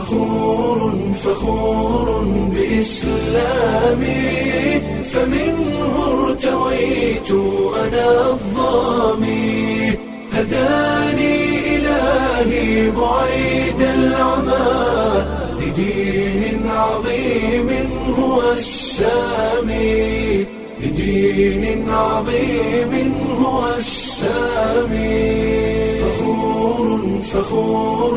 فخور فخور بإسلامي فمنه ارتويت أنا الظامي هداني إلهي بعيد العمى لدين عظيم هو السامي لدين عظيم هو السامي فخور فخور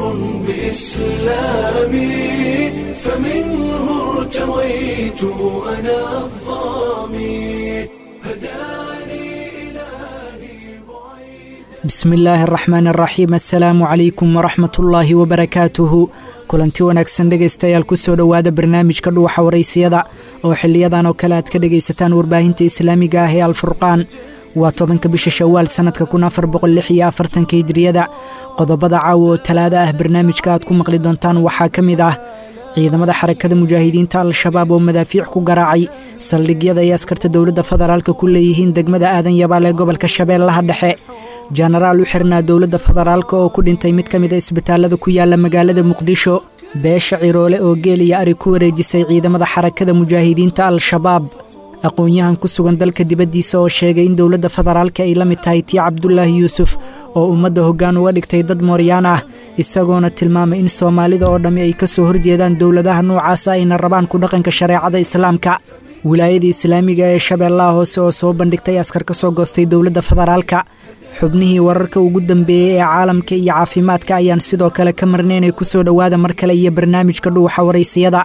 بإسلامي فمنه ارتويت أنا الظامي هداني إلهي بعيد bismi illaahi araxmaan araxiim assalaamu calaykum waraxmat ullaahi wabarakaatuhu kulanti wanaagsan dhegaystayaal kusoo dhowaada barnaamijka dhuuxa waraysiyada oo xiliyadan oo kale aad ka dhegaysataan warbaahinta islaamiga ah ee alfurqaan waa tobanka bisha shawaal sannadka kun afar boqol lix iyo afartanka hijriyada qodobada caawa oo talaada ah barnaamijka aad ku maqli doontaan waxaa ka mid ah ciidamada xarakada mujaahidiinta al-shabaab oo madaafiic ku garaacay saldhigyada ay askarta dowladda federaalka ku leeyihiin degmada aadan yabaal ee gobolka shabeellaha dhexe jenaraal u xirnaa dowladda federaalka oo ku dhintay mid ka mid a isbitaallada ku yaala magaalada muqdisho beesha ciroole oo geel iyo ari ku wareejisay ciidamada xarakada mujaahidiinta al-shabaab aqoon-yahan ku sugan dalka dibaddiisa oo sheegay in dowladda federaalka ay la mid tahay tii cabdulaahi yuusuf oo ummadda hoggaan uga dhigtay dad mooryaan ah isagoona tilmaamay in soomaalida oo dhammi ay ka soo horjeedaan dowladaha noocaasa ayna rabaan ku dhaqanka shareecada islaamka wilaayada islaamiga ee shabeellaha hoose oo soo bandhigtay askar ka soo goostay dowladda federaalka xubnihii wararka ugu dambeeyey ee caalamka iyo caafimaadka ayaan sidoo kale ka marnay inay ku soo dhowaada mar kale iyo barnaamijka dhuuxa waraysiyada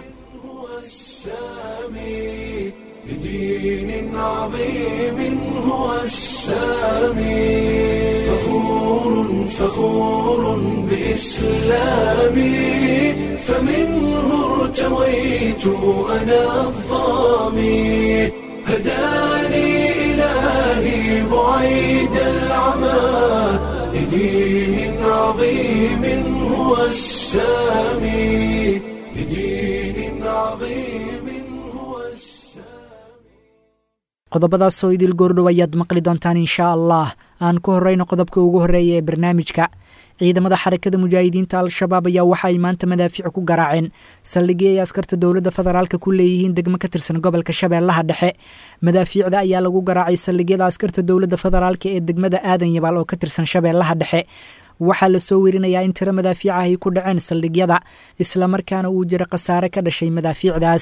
السامي لدين عظيم هو السامي فخور فخور بإسلامي فمنه ارتويت أنا الظامي هداني إلهي بعيد العمى لدين عظيم هو السامي لدين عظيم هو السامي qodobadaasoo idil goordhow ayaad maqli doontaan inshaa allah aan ku horrayno qodobka ugu horreeya ee barnaamijka ciidamada xarakada mujaahidiinta al-shabaab ayaa waxa ay maanta madaafiic ku garaaceen saldhigii ay askarta dowladda federaalka ku leeyihiin degmo ka tirsan gobolka shabeellaha dhexe madaafiicda ayaa lagu garaacay saldhigyada askarta dowladda federaalka ee degmada aadan yabaal oo ka tirsan shabeellaha dhexe waxaa lasoo werinayaa in tiro madaafiicaha ay ku dhaceen saldhigyada islamarkaana uu jiro khasaare ka dhashay madaafiicdaas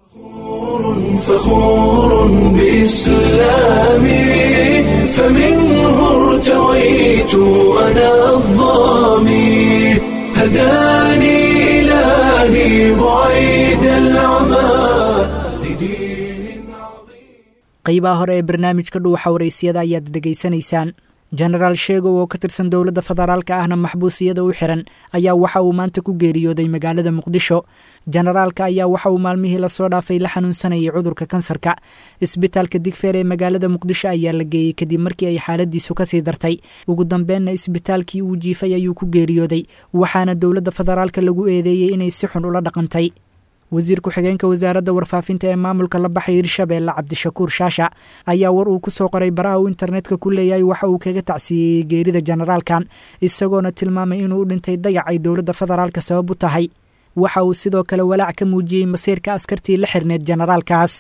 فخور بإسلامي فمنه ارتويت أنا الظامي هداني إلهي بعيد العمى لدين عظيم qaybaha hore ee barnaamijka dhuuxa waraysiyada ayaad dhegaysanaysaan jenaraal sheegow oo ka tirsan dowladda federaalka ahna maxbuusiyada u xiran ayaa waxa uu maanta ku geeriyooday magaalada muqdisho jenaraalka ayaa waxa uu maalmihii lasoo dhaafay la xanuunsanayay cudurka kansarka isbitaalka digfeer ee magaalada muqdisho ayaa la geeyey kadib markii ay xaaladiisu kasii dartay ugu dambeenna isbitaalkii uu jiifay ayuu ku geeriyooday waxaana dowladda federaalka lagu eedeeyey inay si xun ula dhaqantay wasiir ku-xigeenka wasaaradda warfaafinta ee maamulka la baxay hirshabeelle cabdishakuur shaasha ayaa war uu ku soo qoray baraha uu internetka ku leeyahay waxa uu kaga tacsiiyey geerida jenaraalkan isagoona tilmaamay inuu u dhintay dayac ay dowladda federaalka sabab u tahay waxa uu sidoo kale walaac ka muujiyey masiirka askartii la xirneed jenaraalkaas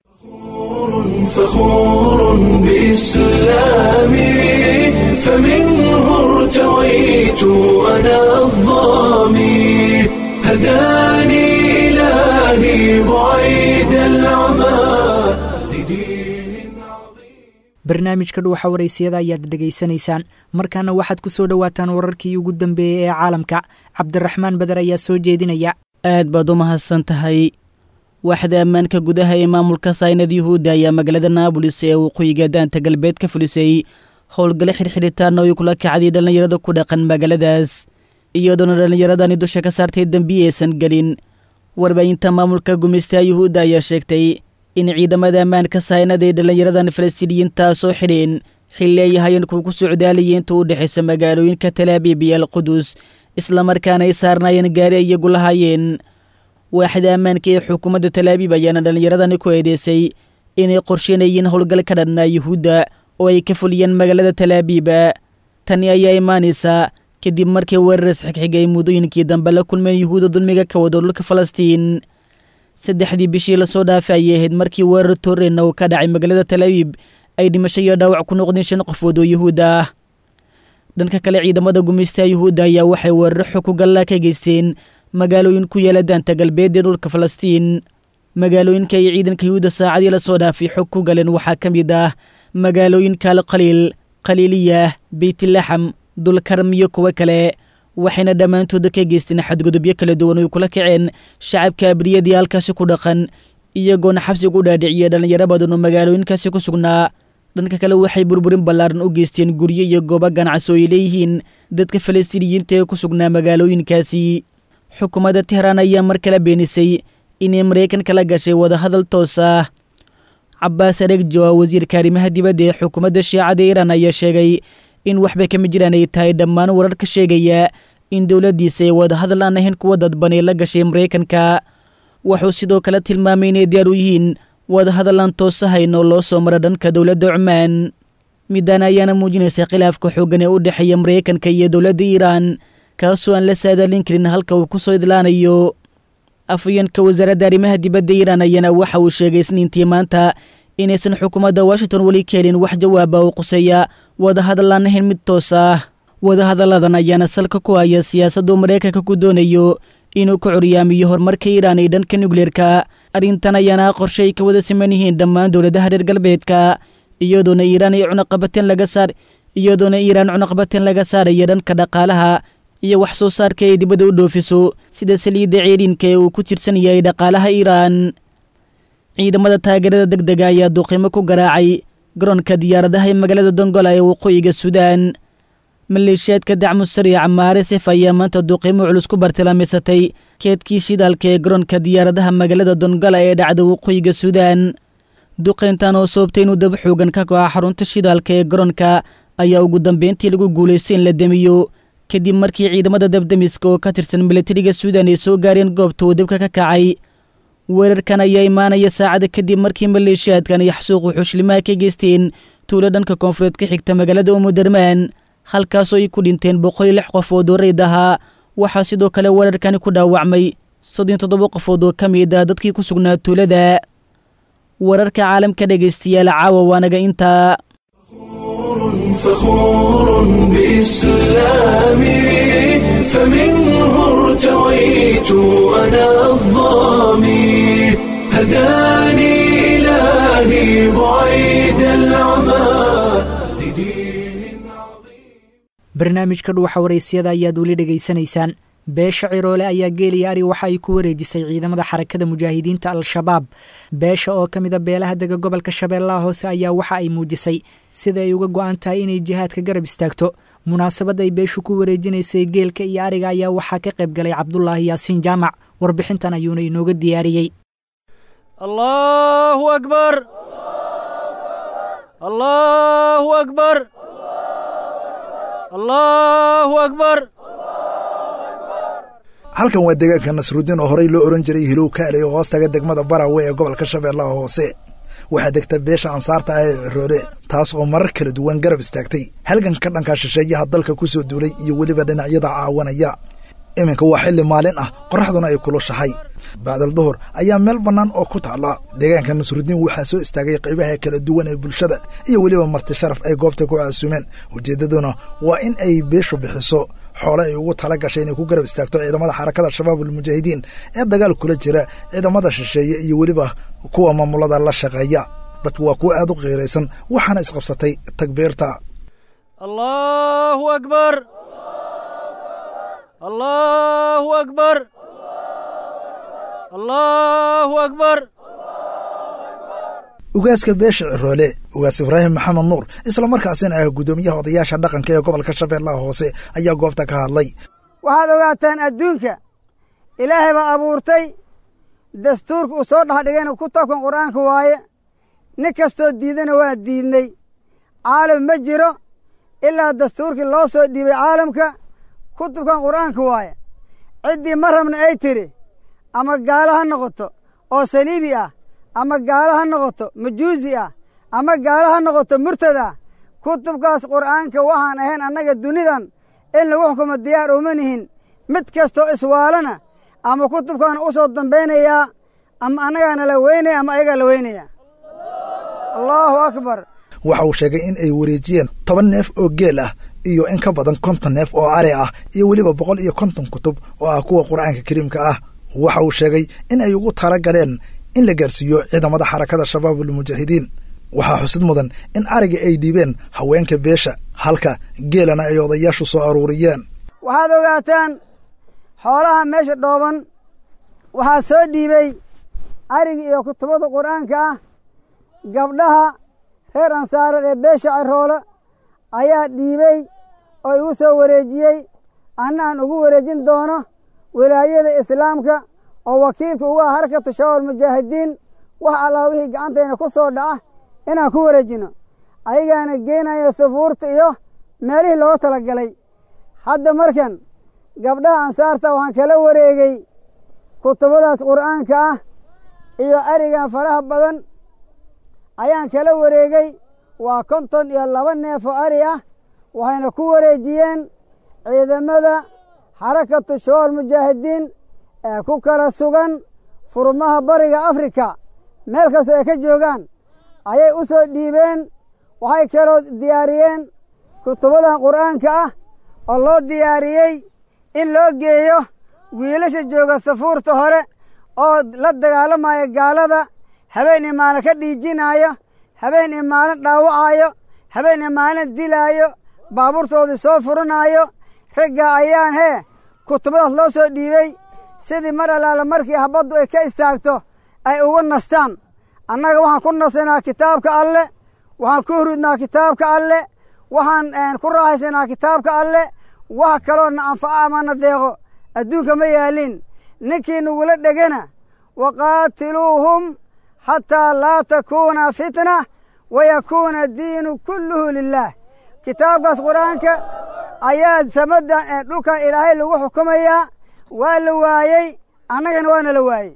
فخور بإسلامي فمنه ارتويت أنا الظامي هداني إلهي بعيد العمى لدين عظيم barnaamijka dhuuxa waraysiyada ayaad dhegaysanaysaan markaana waxaad ku soo dhowaataan wararkii ugu dambeeyey ee caalamka cabdiraxmaan beder ayaa soo jeedinaya aad baad u mahadsan tahay waaxda ammaanka gudaha ee maamulka saynad yuhuudda ayaa magaalada naabolis ee waqooyiga daanta galbeed ka fulisay howlgale xidhxidhitaan oo ay kula kacday dhallinyarada ku dhaqan magaaladaas iyadoona dhallinyaradani dusha ka saartay dembiyi aysan gelin warbaahinta maamulka gumaystaha yuhuudda ayaa sheegtay in ciidamada ammaanka saynada ay dhallinyaradan falastiiniyiintaa soo xidheen xilli ay hayeen kuwa ku socdaalayay inta u dhexaysa magaalooyinka talaabiib iyo alqudus islamarkaana ay saarnaayeen gaari ay iyagu lahaayeen waaxda ammaanka ee xukuumadda talaabiib ayaana dhallinyaradani ku eedeysay inay qorsheynayeen howlgal ka dhanna yuhuudda oo ay ka fuliyeen magaalada talaabiiba tani ayaa imaanaysaa kadib markii weeraras xigxiga ay muddooyinkii dambe la kulmeen yuhuudda dulmiga ka wado dhulka falastiin saddexdii bishii lasoo dhaafay ayay ahayd markii weerar tooreyna uu ka dhacay magaalada talabiib ay dhimasho iyo dhaawac ku noqdeen shan qofood oo yuhuud ah dhanka kale ciidamada gumaystaha yuhuudda ayaa waxay weeraro xog ku gallaa ka geysteen magaalooyin ku yaala daanta galbeed ee dhulka falastiin magaalooyinka ay ciidanka yuhuudda saacadii lasoo dhaafay xog ku galeen waxaa ka mid ah magaalooyinka alkhaliil khaliiliyah beytlaxam dulkarm iyo kuwo kale waxayna dhammaantooda ka geysteen xadgudubyo kala duwan oy kula kaceen shacabka abriyadii halkaasi ku dhaqan iyagoona xabsiga u dhaadhiciya dhallinyaro badan oo magaalooyinkaasi ku sugnaa dhanka kale waxay burburin ballaaran u geysteen guryo iyo goobo ganacsi oo ay leeyihiin dadka falastiiniyiinta ee ku sugnaa magaalooyinkaasi xukuumadda tehraan ayaa mar kale beenisay inay maraykanka la gashay wadahadal toos ah cabaas aregjo ah wasiirka arrimaha dibadda ee xukuumadda shiicada iiraan ayaa sheegay in waxba kama jiraan ay tahay dhammaan warar ka sheegaya in dowladdiisa ay wadahadal aan ahayn kuwa dadbanay la gashay maraykanka wuxuu sidoo kale tilmaamay inay diyaar u yihiin wadahadal aan toos ahayn oo loo soo mara dhanka dowladda cumaan midaan ayaana muujinaysa khilaafka xooggan ee u dhexeeya maraykanka iyo dowladda iiraan kaasoo aan la saadaalin karin halka uu ku soo idlaanayo afayeenka wasaaradda arrimaha dibadda iiraan ayaana waxa uu sheegay isniintii maanta inaysan xukuumadda washington weli ka helin wax jawaaba oo quseeya wadahadal aan ahayn mid toos ah wadahadalladan ayaana salka ku haya siyaasaddu maraykanka ku doonayo inuu ka curyaamiyo horumarka iiraan ee dhanka nukleerka arrintan ayaana qorshe ay ka wada siman yihiin dhammaan dowladaha reer galbeedka iyadoona iiraan ay cunaqabateen laga saar iyadoona iiraan cunaqabateen laga saaraya dhanka dhaqaalaha iyo wax soo saarka ay dibadda u dhoofiso sida saliidda ceeriinka ee uu ku tirsan yahay dhaqaalaha iiraan ciidamada taageerada deg dega ayaa duqimo ku garaacay garoonka diyaaradaha ee magaalada dongola ee waqooyiga suudaan maleeshiyaadka dacmu sariica maaresef ayaa maanta duqimo culus ku bartilmaamaysatay keedkii shidaalka ee garoonka diyaaradaha magaalada dongola ee dhacda waqooyiga suudaan duqayntan oo sababtay inuu daba xoogan ka go'a xarunta shidaalka ee garoonka ayaa ugu dambeyntii lagu guulaystay in la demiyo kadib markii ciidamada dabdemiska oo ka tirsan milatariga suudan ay soo gaareen goobta uu dabka ka kacay weerarkan ayaa imaanaya saacada kadib markii maleeshiyaadkan ay xasuuqu xushlimaha ka geysteen tuulo dhanka koonfureed ka xigta magaalada umudarmaan halkaasoo ay ku dhinteen boqol iyo lix qofood oo reyd ahaa waxaa sidoo kale weerarkani ku dhaawacmay soddon toddoba qofood oo ka mid ah dadkii ku sugnaa tuulada wararka caalamka dhegaystayaal caawa waanaga intaa فخور بإسلامي فمنه ارتويت أنا الظامي هداني إلهي بعيد العمى لدين عظيم barnaamijka dhuuxa waraysyada ayaad weli dhegaysanaysaan beesha ciroole ayaa geeliya ari waxa ay ku wareejisay ciidamada xarakada mujaahidiinta al-shabaab beesha oo ka mida beelaha dega gobolka shabeellaha hoose ayaa waxa ay muujisay sida ay uga go-an tahay inay jihaadka garab istaagto munaasabad ay beeshu ku wareejinaysay geelka iyo ariga ayaa waxaa ka qayb galay cabdulaahi yaasiin jaamac warbixintan ayuuna inooga diyaariyey allahu akbar allahu akbar allahu akbar halkan waa deegaanka nasruuddiin oo horey loo ohan jiray hilow kaale oo hoostaga degmada barawe ee gobolka shabeellaha hoose waxaa degta beesha ansaarta ah ee ciroole taas oo marar kala duwan garab istaagtay halganka dhanka shisheeyaha dalka ku soo duulay iyo weliba dhinacyada caawanaya iminka waa xilli maalin ah qorraxduna ay kulushahay bacdal duhur ayaa meel bannaan oo ku taalla deegaanka nasruuddiin waxaa soo istaagay qaybaha kala duwan ee bulshada iyo weliba marti sharaf ay goobta ku caasumeen ujeeddaduna waa in ay beeshu bixiso xoole ay ugu tala gashay inay ku garab istaagto ciidamada xarakada shabaab almujaahidiin ee dagaal kula jira ciidamada shisheeye iyo weliba kuwa maamulada la shaqeeya dadku waa kuwa aad u qiiraysan waxaana isqabsatay takbiirta allahu akbar allahu akbar allahu akbar ugaaska beesha ciroole ugaas ibraahim maxamed nuur islamarkaasina ah guddoomiyaha odayaasha dhaqanka ee gobolka shabeellaha hoose ayaa goobta ka hadlay waxaad ogaataan adduunka ilaahay baa abuurtay dastuurka uu soo dhexdhigayna kutabkan qur'aanka waaye nin kastoo diidana waa diidnay caalam ma jiro ilaa dastuurkii loo soo dhiibay caalamka kutubkan qur'aanka waaye ciddii ma rabna ay tidhi ama gaalo ha noqoto oo saliibi ah ama gaalo ha noqoto majuusi ah ama gaalo ha noqoto murtad ah kutubkaas qur'aanka waxaan ahayn annaga dunidan in lagu xukumo diyaar uma nihin mid kastoo iswaalana ama kutubkaana u soo dambaynayaa ama annagaana la weynaya ama ayagaa la weynaya allaahu akbar waxa uu sheegay in ay wareejiyeen toban neef oo geel ah iyo in ka badan konton neef oo ari ah iyo weliba boqol iyo konton kutub oo ah kuwa qur'aanka kariimka ah waxa uu sheegay in ay ugu tala galeen in la gaarsiiyo ciidamada xarakada shabaabulmujaahidiin waxaa xusid mudan in ariga ay dhiibeen haweenka beesha halka geelana ay odayaashu soo aruuriyeen waxaad ogaataan xoolaha meesha dhooban waxaa soo dhiibey ariga iyo kutubada qur'aanka ah gabdhaha reer ansaareed ee beesha ciroole ayaa dhiibey oo igu soo wareejiyey anna aan ugu wareejin doono wilaayada islaamka oo wakiilka ugu ah harakatu shabaab mujaahidiin wax allaa wixii gacantayna ku soo dhaca inaan ku wareejino ayagaana geenayo sufuurta iyo meelihii looga tala galay hadda markan gabdhaha ansaarta waxaan kala wareegey kutubadaas qur'aanka ah iyo arigan faraha badan ayaan kala wareegey waa konton iyo laba neef oo ari ah waxayna ku wareejiyeen ciidamada xarakatu shabaab mujaahidiin ee ku kala sugan furmaha bariga afrika meel kastoo ay ka joogaan ayay u soo dhiibeen waxay kaloo diyaariyeen kutubadan qur'aanka ah oo loo diyaariyey in loo geeyo wiilasha jooga safuurta hore oo la dagaalamaya gaalada habeen iyo maalin ka dhiijinaayo habeen iyo maalin dhaawacaayo habeen iyo maalin dilaayo baabuurtoodii soo furinaayo ragga ayaan hee kutubadaas loo soo dhiibey sidii mar allaala markii habaddu ay ka istaagto ay ugu nastaan annaga waxaan ku nasanaa kitaabka alle waxaan ku hurudnaa kitaabka alle waxaan ku raaxaysanaa kitaabka alle wax kaloo na anfaco ama na deeqo adduunka ma yaalin ninkii nagula dhegana waqaatiluuhum xataa laa takuuna fitna wayakuuna diinu kulluhu lilaah kitaabkaas qur-aanka ayaa samadda dhulkan ilaahay lagu xukumayaa waa la waayey annagana waana la waayey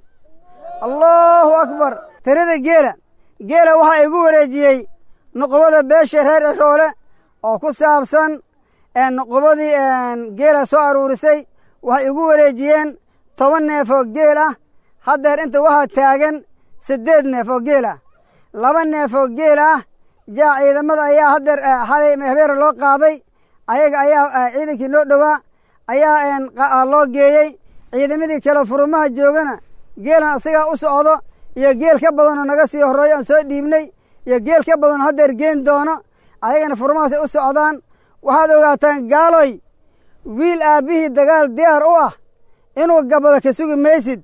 allaahu akbar tirada geela geela waxaa igu wareejiyey nuqubada beesha reer ciroole oo ku saabsan nuqubadii geela soo aruurisay waxay igu wareejiyeen toban neef oo geel ah haddeer inta waxaa taagan siddeed neef oo geel ah laba neef oo geel ah jaa ciidamada ayaa haddeer xalay habeera loo qaaday ayaga ayaa ciidankii noo dhowaa ayaa loo geeyey ciidamadii kale furumaha joogana geelan isagaa u socdo iyo geel ka badanoo naga sii horreeyo aan soo dhiibnay iyo geel ka badanoo haddeer geen doono ayagana furumahaasay u socdaan waxaad ogaataan gaaloy wiil aabbihii dagaal diyaar u ah inuu gabado ka sugi maysid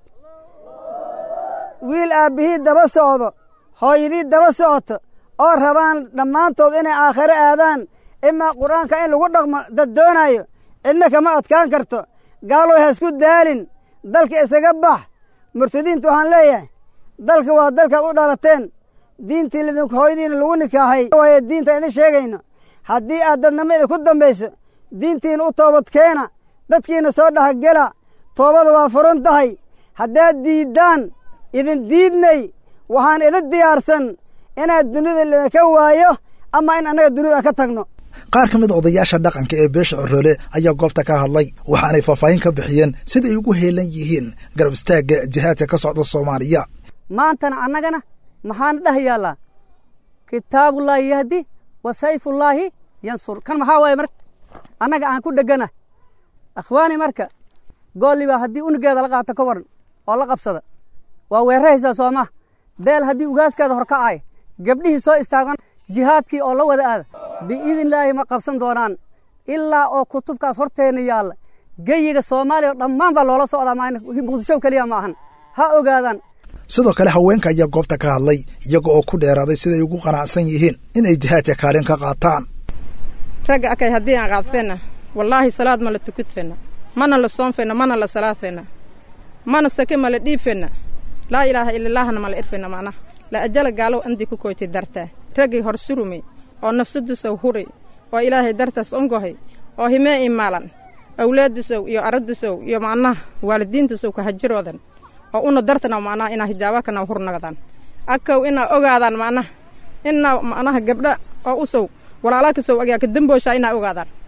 wiil aabbihii daba socdo hooyadii daba socoto oo rabaan dhammaantood inay aakhiro aadaan imaa qur-aanka in lagu dhaqmo dad doonaayo cidna kama adkaan karto gaaloy ha isku daalin dalka isaga bax murtadiinta waxaan leeyahay dalka waa dalkaad u dhalateen diintii lidinku hooyadiina lagu nikaahay waayo diinta idin sheegayno haddii aad dadnimo idinku dambayso diintiina u toobad keena dadkiina soo dhahagela toobada waa furan tahay haddaad diiddaan idin diidnay waxaan idin diyaarsan inaad dunida lidinka waayo ama in annaga dunida ka tagno qaar ka mid a odayaasha dhaqanka ee beesha coroole ayaa goobta ka hadlay waxaanay faahfaahin ka bixiyeen siday ugu heelan yihiin garab istaagga jihaadka ka socda soomaaliya maantana annagana maxaana dheh yaallaa kitaabullaahi yahdi wa sayfullaahi yansur kan maxaa waaye marka annaga aan ku dhegana akhwaani marka goolliba haddii unugeeda la qaato ka waran oo la qabsada waa weeraraysaa sooma beel haddii ugaaskeeda hor kacay gabdhihii soo istaagan jihaadkii oo la wada aada biidnillaahi ma qabsan doonaan ilaa oo kutubkaas horteenna yaalla geyiga soomaaliya oo dhammaan baa loola socdaa maa muqdisho keliya ma ahan ha ogaadaan sidoo kale haweenka ayaa goobta ka hadlay iyaga oo ku dheeraaday siday ugu qanacsan yihiin inay jihaadka kaalin ka qaataan ragga akay haddii aan qaadfeenna wallaahi salaad ma la tukudfeenna mana la soonfeenna mana la salaadfeenna mana sake ma la dhiibfeenna laa ilaaha ilallaahna ma la irfeenna macnaha la ajala gaalow andii ku koytay dartaa raggay hor surumay oo nafsadisow huray oo ilaahay dartaas ongohay oo himee imaalan awlaadisow iyo aradisow iyo macnaha waalidiintisow kahajiroodan oo una dartana macnaha inaa hijaabakana hurnagadaan akaw inaa ogaadaan macnaha inaa macnaha gabdha oo usow walaalakasow agaa ka dambooshaa inaa ogaadaan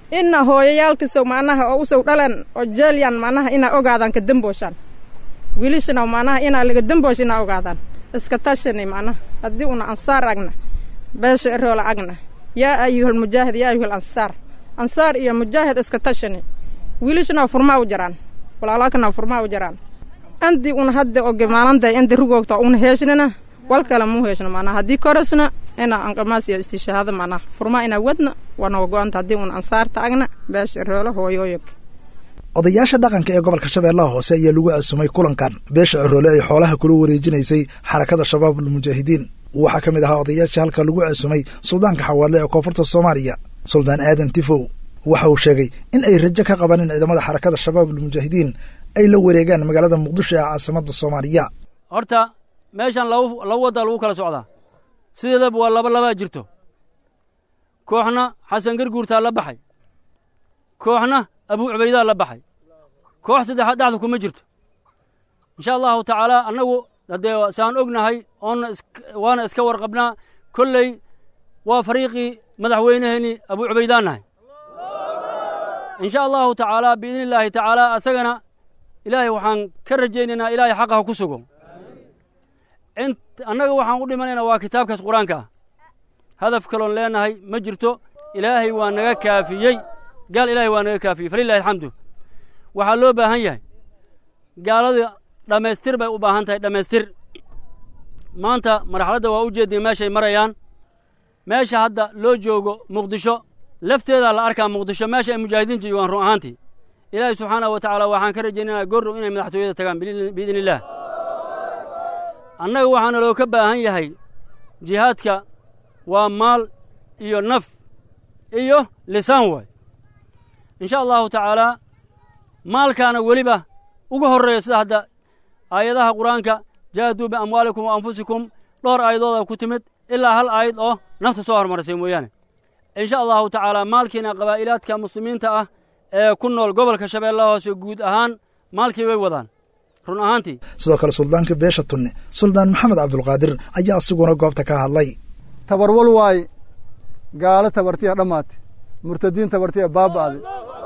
ina hooyayaalkiisow macnaha oo usow dhalan oo jeelyan macnaha inaa ogaadaan ka dambooshaan wiilishana macnaha inaa laga damboosh inaa ogaadaan iska tashani macnaha haddii una ansaar agna beesha eroola agna yaa ayuhalmujaahid yaa ayuhal ansaar ansaar iyo mujaahid iska tashani wiilishana furmaa u jaraan walaalakana furmaa u jaraan andi una hadda oge maalanday andi rugoogta una heeshnina wal kale muu heeshno macnaha haddii koresna inaa anqamaas iyo istishaahada macnaha furmaa inaa wadna waa naga go-anta haddii una ansaarta agna beesha eroola hooyooyinka odayaasha dhaqanka ee gobolka shabeellaha hoose ayaa lagu casumay kulankan beesha ciroole ay xoolaha kula wareejinaysay xarakada shabaab almujaahidiin waxaa ka mid ahaa odayaashii halka lagu casumay suldaanka xawaadle ee koonfurta soomaaliya suldaan aadan tifow waxa uu sheegay in ay rajo ka qabaan in ciidamada xarakada shabaab almujaahidiin ay la wareegaan magaalada muqdisho ee caasimadda soomaaliya horta meeshan laba laba waddaa lagu kala socdaa sideedaba waa laba labaa jirto kooxna xasan garguurtaa la baxay kooxna abuu cubaydaa la baxay koox saddexaad dhexda kuma jirto insha allahu tacaala annagu haddee saan ognahay oonna waana iska warqabnaa kolley waa fariiqii madaxweyneheenii abuu cubaydaan nahay insha allahu tacaala biidni illaahi tacaala asagana ilaahay waxaan ka rajaynaynaa ilaahay xaqaha ku sugo int annaga waxaan u dhimanaynaa waa kitaabkaas qur-aanka ah hadaf kaloon leenahay ma jirto ilaahay waa naga kaafiyey gaal ilaahay waa naga kaafiyey falilahi alxamdu waxaa loo baahan yahay gaalada dhammaystir bay u baahan tahay dhammaystir maanta marxaladda waa u jeednay meeshay marayaan meesha hadda loo joogo muqdisho lafteedaa la arkaa muqdisho meesha ay mujaahidiin joogaan run ahaantii ilaahay subxaanahu wa tacaala waxaan ka rajaynaynaa goordhow inay madaxtooyada tagaan biidni illaah annaga waxaana loo ka baahan yahay jihaadka waa maal iyo naf iyo lisaan waay insha allahu tacaalaa maalkaana weliba uga horreeya sida hadda aayadaha qur-aanka jaahaduu biamwaalikum wa anfusikum dhowr aayadooda ku timid ilaa hal aayad oo nafta soo hormarisay mooyaane insha allahu tacaalaa maalkiina qabaa'ilaadka muslimiinta ah ee ku nool gobolka shabeellaha hoose guud ahaan maalkii way wadaan run ahaantii sidoo kale suldaanka beesha tunne suldaan maxamed cabdulqaadir ayaa asiguna goobta ka hadlay tabarwal waaye gaalo tabartiya dhammaate murtadiin tabartiya baaba'de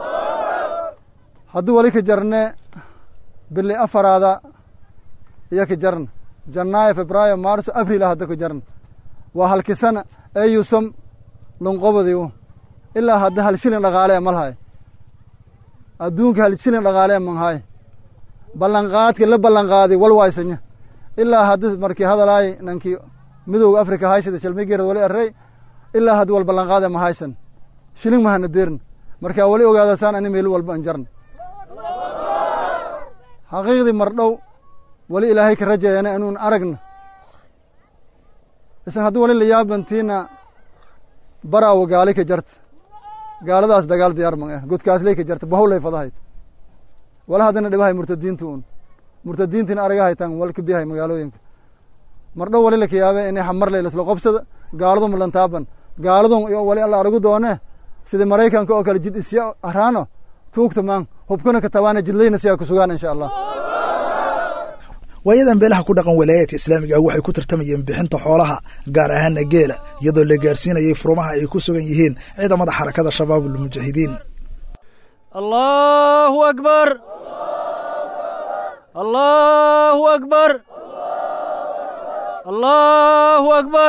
hadduu wali ka jarne bili afaraada iyo ka jarna janaayo febraayo maarso abril hadda ka jarna waa halkisana eyusam lunqobadiu ilaa hadda hal shilin dhaqaale malhay adduunka hal shilin dhaqaale manhay ballanqaadka la ballanqaaday wal waysanya ilaa hadda markii hadalaay nankii midowga afrika hayshada shalmigeerad wali arrey ilaa hadda wal ballanqaade ma haysan shilin mahana deerna markaa wali ogaadasaan ani meel walba an jarna xaqiiqdii mardhow wali ilaahay ka rajeeyana inuun aragna isan haddii wali la yaabantiina baraawo gaali ka jarta gaaladaas dagaal diyaar man ah godkaasley ka jarta bahowlay fadahayd wala haddana dhibahay murtadiinta un murtadiintina aragahaytan wal ka biyahay magaalooyinka mardhow wali laka yaabe inay xamarley lasla qobsada gaaladu mulantaaban gaaladun iyo wali alla aragu doone sida maraykanka oo kale jid isya haraano tuugta maan hubkana ka tabaana jidlayna siyaa ku sugaan insha allah waayadan beelaha ku dhaqan walaayaadka islaamiga ah waxay ku tartamayeen bixinta xoolaha gaar ahaana geela iyadoo la gaarsiinayay furmaha ay ku sugan yihiin ciidamada xarakada shabaab almujaahidiin allahu akbar allahu akbar allahu akbar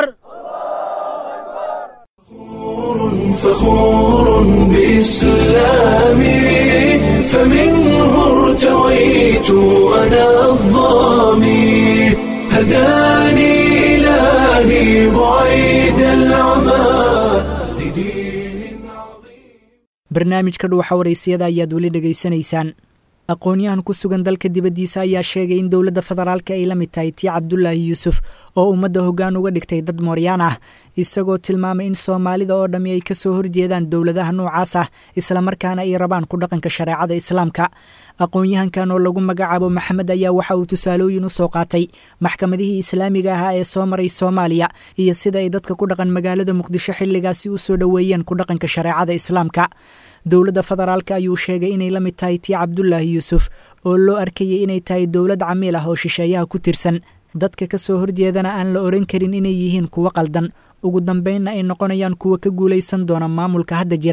فخور بإسلامي فمنه ارتويت أنا الظامي هداني إلهي بعيد العمى لدين عظيم barnaamijka dhuuxa waraysiyada ayaad weli dhegaysanaysaan aqoon-yahan ku sugan dalka dibaddiisa ayaa sheegay in dowladda federaalka ay la mid tahay tii cabdulaahi yuusuf oo ummadda hoggaan uga dhigtay dad mooryaan ah isagoo tilmaamay in soomaalida oo dhammi ay kasoo horjeedaan dowladaha noocaas ah islamarkaana ay rabaan ku dhaqanka shareecada islaamka aqoon-yahankan oo lagu magacaabo maxamed ayaa waxa uu tusaalooyin u soo qaatay maxkamadihii islaamiga ahaa ee soo maray soomaaliya iyo sida ay dadka ku dhaqan magaalada muqdisho xilligaasi u soo dhoweeyeen ku dhaqanka shareecada islaamka dowladda federaalka ayuu sheegay inay la mid tahay tii cabdulaahi yuusuf oo loo arkayay inay tahay dowlad camiil ah oo shisheeyaha ku tirsan dadka ka soo horjeedana aan la oran karin inay yihiin kuwo qaldan ugu dambeynna ay noqonayaan kuwa ka guulaysan doona maamulka hadda jira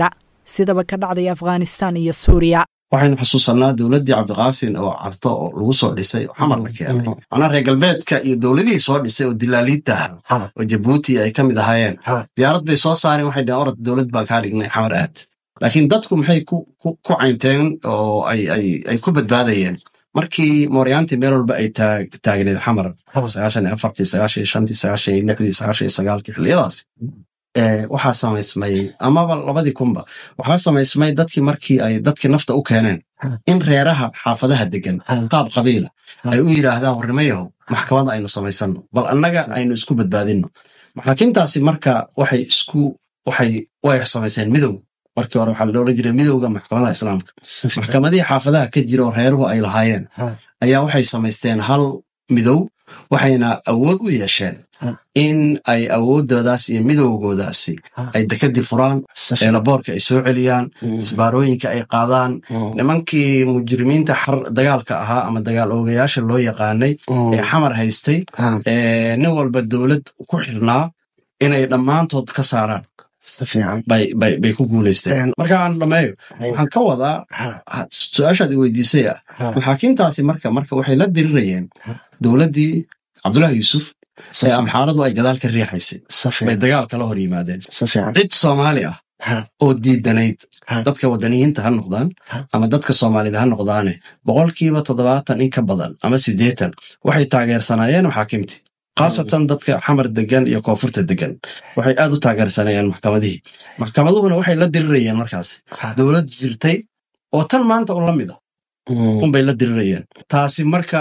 sidaba ka dhacday afghanistan iyo suuriya waxaynu xusuusanaa dowladdii cabdiqaasin oo carto oo lagu soo dhisay oo xamar la keenay macnaa reer galbeedka iyo dowladihii soo dhisay oo dilaaliidta ah oo jabuuti ay ka mid ahaayeen diyaarad bay soo saareen waxay dhaheen orad dowlad baan kaa dhignay xamar aad laakiin dadku maxay ku caynteen oo ay ku badbaadayeen markii mooryaantii meel walba ay taagneed xamar sagaashan iyo afartii sagaashan iyo shantii sagaashan iyo lixdii sagaashan iyo sagaalkii xilliyadaas waxaa samaysmay amaba labadii kunba waxaa samaysmay dadkii markii ay dadkii nafta u keeneen in reeraha xaafadaha degan qaab qabiila ay u yidhaahdaan warnimayahow maxkamada aynu samaysanno bal annaga aynu isku badbaadinno maxaakiimtaasi marka waxay isku waxay way samayseen midow markii hore waxaa la odhan jiray midowga maxkamadaha islaamka maxkamadihii xaafadaha ka jira oo reeruhu ay lahaayeen ayaa waxay samaysteen hal midow waxayna awood u yeesheen in ay awoodoodaas iyo midowgoodaasi ay dekadii furaan eelaboorka ay soo celiyaan isbaarooyinka ay qaadaan nimankii mujrimiinta xar dagaalka ahaa ama dagaal oogayaasha loo yaqaanay ee xamar haystay nin walba dowlad ku xirnaa inay dhammaantood ka saaraan bay ku guulaysteen marka aan dhameeyo waxaan ka wadaa su-aashaad i weydiisay ah maxaakiimtaasi marka marka waxay la dirirayeen dowladdii cabdullahi yuusuf ee amxaaradu ay gadaal ka riixaysay bay dagaal kala hor yimaadeen cid soomaali ah oo diidanayd dadka wadaniyiinta ha noqdaan ama dadka soomaalida ha noqdaane boqolkiiba toddobaatan in ka badan ama siddeetan waxay taageersanaayeen maxaakiimtii khaasatan dadka xamar degan iyo koonfurta degan waxay aad u taageersanayeen maxkamadihii maxkamaduhuna waxay la dirirayeen markaas dowlad jirtay oo tan maanta un la mid a unbay la dirirayeen taasi marka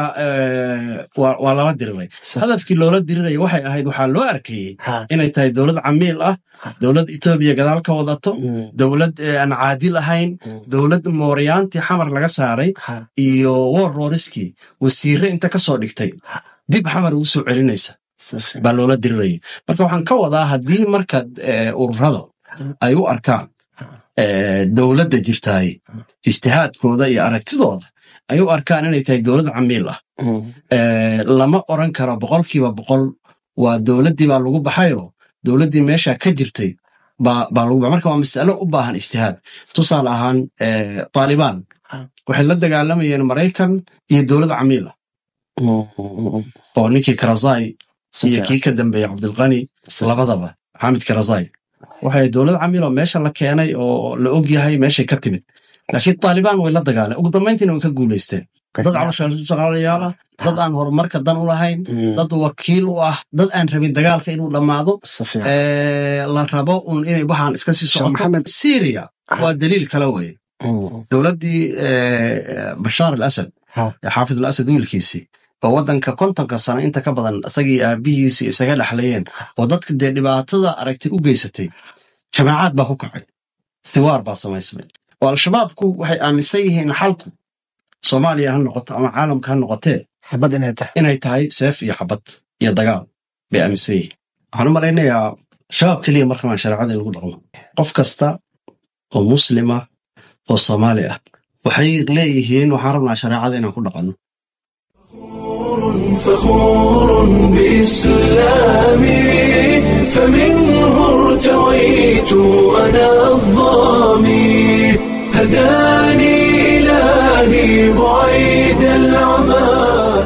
waa lala diriray hadafkii loola diriraya waxay ahayd waxaa loo arkayey inay tahay dowlad camiil ah dowlad etoobiya gadaal ka wadato dowlad aan caadil ahayn dowlad mooryaantii xamar laga saaray iyo wor rooriskii wasiire inta ka soo dhigtay dib xamar ugu soo celinaysa baa loola diriraya marka waxaan ka wadaa haddii marka ururada ay u arkaan dowladda jirtaay ijtihaadkooda iyo aragtidooda ay u arkaan inay tahay dowlad camiil ah lama oran karo boqolkiiba boqol waa dowladdii baa lagu baxayoo dowladdii meesha ka jirtay baa lagu baxay marka waa masalo u baahan ijtihaad tusaale ahaan taalibaan waxay la dagaalamayeen maraykan iyo dowlad camiil ah oo ninkii karazai iyo kii ka dambeeyey cabdilkani labadaba xamid karazai waxay dowlad camiil oo meesha la keenay oo la og yahay meeshay ka timid laakiin taalibaan way la dagaaleen ugu dambayntiina way ka guulaysteen dad caloshaaqaalayaal ah dad aan horumarka dan u lahayn dad wakiil u ah dad aan rabin dagaalka inuu dhammaado la rabo un inay waxaan iska sii socoto syria waa daliil kale weye dowladdii bashaar al asad xaafid al asad wiilkiisii oo waddanka kontonka sano inta ka badan isagii aabihiisii isaga dhexlayeen oo dadka dee dhibaatada aragtay u geysatay jamaacaad baa ku kacay thiwaar baa samaysmay oo al-shabaabku waxay aaminsan yihiin xalku soomaaliya ha noqoto ama caalamka ha noqotee inay tahay seef iyo xabad iyo dagaal bay aaminsan yihiin waxaan u malaynayaa shabaab keliya markamaan shareecada in lagu dhaqmo qof kasta oo muslima oo soomaali ah waxay leeyihiin waxaan rabnaa shareecada inaan ku dhaqanno فخور بإسلامي فمنه ارتويت أنا الظامي هداني إلهي بعيد العمى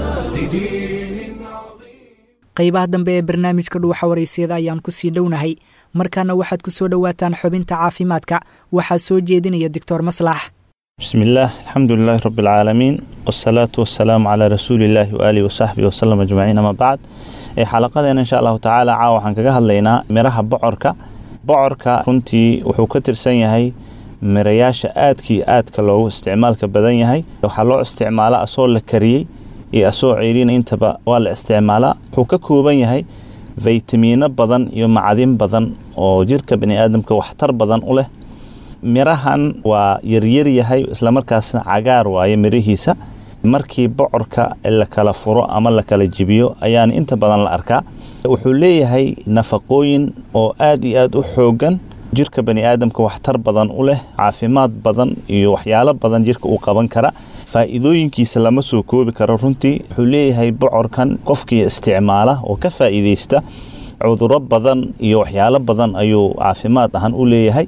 qaybaha dambe ee barnaamijka dhuuxa waraysiyada ayaan kusii dhownahay markaana waxaad ku soo dhowaataan xubinta caafimaadka waxaa soo jeedinaya doctor maslax بسم الله الحمد لله رب العالمين والصلاة والسلام على رسول الله وآله وصحبه وسلم أجمعين أما بعد xalaqadeena insha allahu tacaala caawa waxaan kaga hadlaynaa miraha bocorka bocorka runtii wuxuu ka tirsan yahay mirayaasha aadkii aadka loogu isticmaalka badan yahay waxaa loo isticmaalaa asoo la kariyey iyo asoo ceyrina intaba waa la isticmaalaa wuxuu ka kooban yahay faytamiino badan iyo macdin badan oo jirka baniaadamka waxtar badan u leh mirahan waa yaryar yahay islamarkaasna cagaar waaye mirihiisa markii bocorka la kala furo ama la kala jibiyo ayaan inta badan la arkaa wuxuu leeyahay nafaqooyin oo aad iyo aad u xoogan jirka baniaadamka waxtar badan u leh caafimaad badan iyo waxyaalo badan jirka uu qaban kara faa'iidooyinkiisa lama soo koobi karo runtii wuxuu leeyahay bocorkan qofkii isticmaala oo ka faa'iidaysta cuduro badan iyo waxyaalo badan ayuu caafimaad ahaan u leeyahay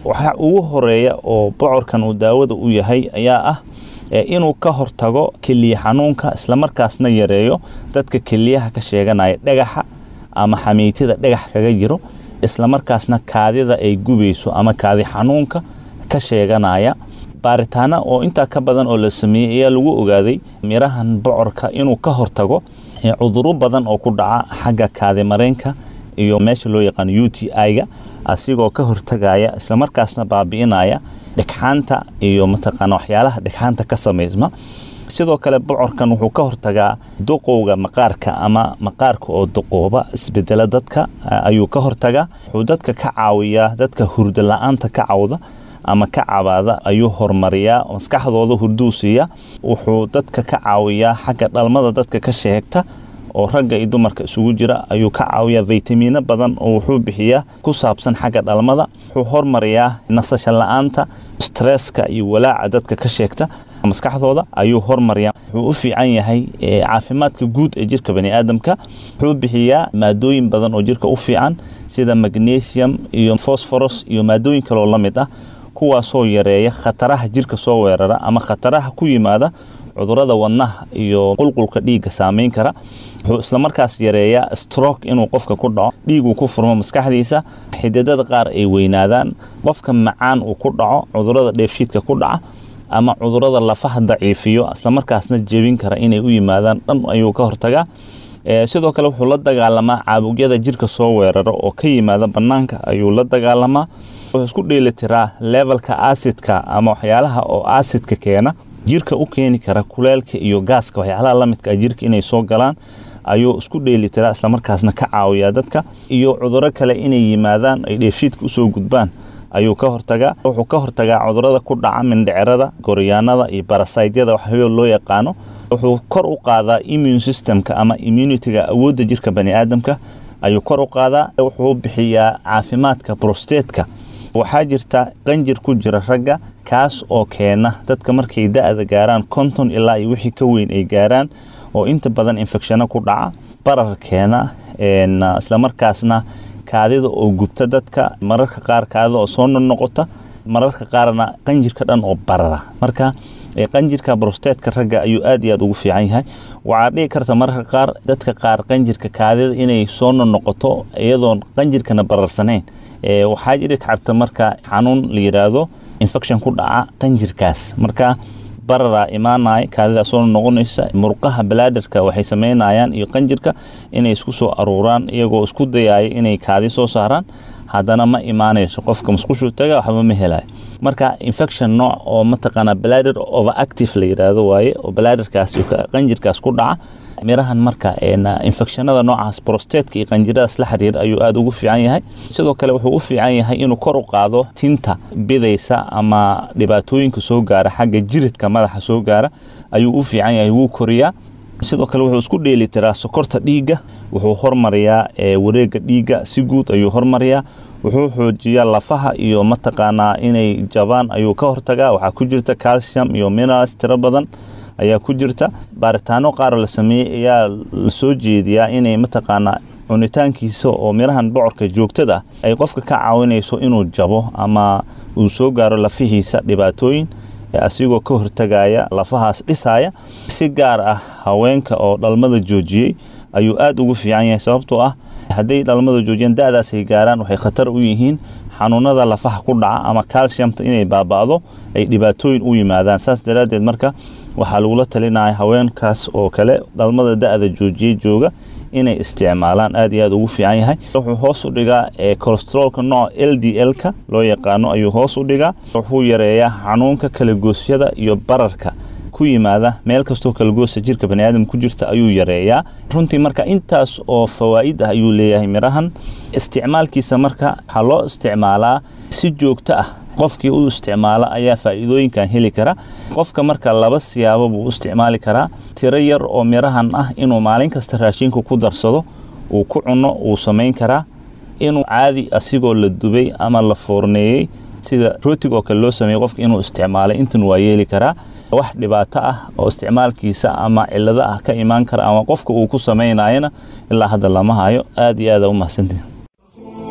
waxa ugu horeeya oo bocorkan uu daawada u yahay ayaa ah inuu ka hortago keliya xanuunka islamarkaasna yareeyo dadka keliyaha ka sheeganaya dhagaxa ama xamiitida dhagax kaga jiro islamarkaasna kaadida ay gubayso ama kaadi xanuunka ka sheeganaya baaritaana oo intaa ka badan oo la sameeyey ayaa lagu ogaaday mirahan bocorka inuu ka hortago cuduro badan oo ku dhaca xagga kaadi mareenka iyo meesha loo yaqaano u t i-ga asigoo ka hortagaya islamarkaasna baabi'inaya dhegxaanta iyo mataqaana waxyaalaha dhegxaanta ka samaysma sidoo kale bocorkan wuxuu ka hortagaa duqowga maqaarka ama maqaarka oo duqooba isbedela dadka ayuu ka hortagaa wuxuu dadka ka caawiyaa dadka hurdo la-aanta ka cawda ama ka cabaada ayuu horumariyaa maskaxdooda hurduu siiya wuxuu dadka ka caawiyaa xagga dhalmada dadka ka sheegta oo ragga iyo dumarka isugu jira ayuu ka caawiyaa faytamiino badan oo wuxuu bixiyaa ku saabsan xagga dhalmada wuxuu hormariyaa nasasho la-aanta stresska iyo walaaca dadka ka sheegta maskaxdooda ayuu hormariyaa wuxuu u fiican yahay caafimaadka guud ee jirka baniaadamka wuxuu bixiyaa maadooyin badan oo jirka u fiican sida magnesium iyo fosforos iyo maadooyin kaloo la mid ah kuwaasoo yareeya khataraha jirka soo weerara ama khataraha ku yimaada cudurada wadnaha iyo qulqulka dhiigga saameyn kara wuxuu islamarkaas yareeyaa strok inuu qofka ku dhaco dhiiguu ku furmo maskaxdiisa xididada qaar ay weynaadaan qofka macaan uu ku dhaco cudurada dheefshiidka ku dhaca ama cudurada lafaha daciifiyo islamarkaasna jebin kara inay u yimaadaan dhan ayuu ka hortagaa sidoo kale wuxuu la dagaalamaa caabugyada jirka soo weerara oo ka yimaada bannaanka ayuu la dagaalamaa wuxuu isku dheelitiraa levelka asidka ama waxyaalaha oo asidka keena jirka u keeni kara kuleelka iyo gaaska waxyaalaha la midka jirka inay soo galaan ayuu isku dheelitiraa islamarkaasna ka caawiyaa dadka iyo cuduro kale inay yimaadaan ay dheefshiidka usoo gudbaan ayuu ka hortagaa wuxuu ka hortagaa cudurada ku dhaca mindhicirada goryaanada iyo barasaydyada waxyo loo yaqaano wuxuu kor u qaadaa immune systemka ama immunitiga awoodda jirka baniaadamka ayuu kor u qaadaa wuxuu bixiyaa caafimaadka brostetka waxaa jirta qanjir ku jira ragga kaas oo keena dadka markay da-da gaaraan konton ilaa iyo wixii ka weyn ay gaaraan oo inta badan infecshano ku dhaca barar keena islamarkaasna kaadida oo gubta dadka mararka qaar kaadida oo soo noqnoqota mararka qaarna qanjirka dhan oo barara marka qanjirka brostetka ragga ayuu aad iyo aad ugu fiican yahay waxaa dhici karta mararka qaar dadka qaar qanjirka kaadida inay soo noqnoqoto iyadoon qanjirkana bararsanayn waxaa jiri karta marka xanuun la yiraahdo infection ku dhaca qanjirkaas marka bararaa imaanaya kaadida soo noqonaysa murqaha balaadarka waxay sameynayaan iyo qanjirka inay isku soo aruuraan iyagoo isku dayaya inay kaadi soo saaraan haddana ma imaanayso qofka musqushu taga waxba ma helayo marka infection nooc oo mataqaana bladder overactive la yiraahdo waaye oo bladderkaas qanjirkaas ku dhaca mirahan marka infectionada noocaas brostetka iyo qanjiradaas la xiriir ayuu aada ugu fiican yahay sidoo kale wuxuu u fiican yahay inuu kor u qaado tinta bidaysa ama dhibaatooyinka soo gaara xagga jiridka madaxa soo gaara ayuu u fiican yahay wuu koriyaa sidoo kale wuxuu isku dheelitiraa sokorta dhiigga wuxuu hormariyaa wareega dhiigga si guud ayuu hormariyaa wuxuu xoojiyaa lafaha iyo mataqaanaa inay jabaan ayuu ka hortagaa waxaa ku jirta calcium iyo minerals tiro badan ayaa ku jirta baaritaano qaaroo la sameeyey ayaa la soo jeediyaa inay mataqaanaa cunitaankiisa oo mirahan bocorka joogtada ah ay qofka ka caawinayso inuu jabo ama uu soo gaaro lafihiisa dhibaatooyin asigoo ka hortagaya lafahaas dhisaya si gaar ah haweenka oo dhalmada joojiyey ayuu aada ugu fiican yahay sababtoo ah hadday dhalmada joojiyaan da-daas ay gaaraan waxay khatar u yihiin xanuunada lafaha ku dhaca ama calciumta inay baaba'do ay dhibaatooyin u yimaadaan saas daraaddeed marka waxaa lagula talinaya haweenkaas oo kale dhalmada da-da joojiyey jooga inay isticmaalaan aad iyo aad ugu fiican yahay wuxuu hoos u dhigaa colostrolka nooca l d l-ka loo yaqaano ayuu hoos u dhigaa wuxuu yareeyaa xanuunka kalagoosyada iyo bararka ku yimaada meel kastoo kalagoosa jirka baniaadam ku jirta ayuu yareeyaa runtii marka intaas oo fawaa'id ah ayuu leeyahay mirahan isticmaalkiisa marka waxaa loo isticmaalaa si joogto ah qofkii u isticmaala ayaa faa'iidooyinkan heli kara qofka marka laba siyaabo buu u isticmaali karaa tiro yar oo mirahan ah inuu maalin kasta raashinka ku darsado uu ku cuno uu samayn karaa inuu caadi asigoo la dubay ama la foorneeyey sida rootig oo kale loo sameeyey qofka inuu isticmaalay intan waa yeeli karaa wax dhibaato ah oo isticmaalkiisa ama cilado ah ka imaan kara ama qofka uu ku samaynayana ilaa hadda lama hayo aad iyo aada u mahadsantihin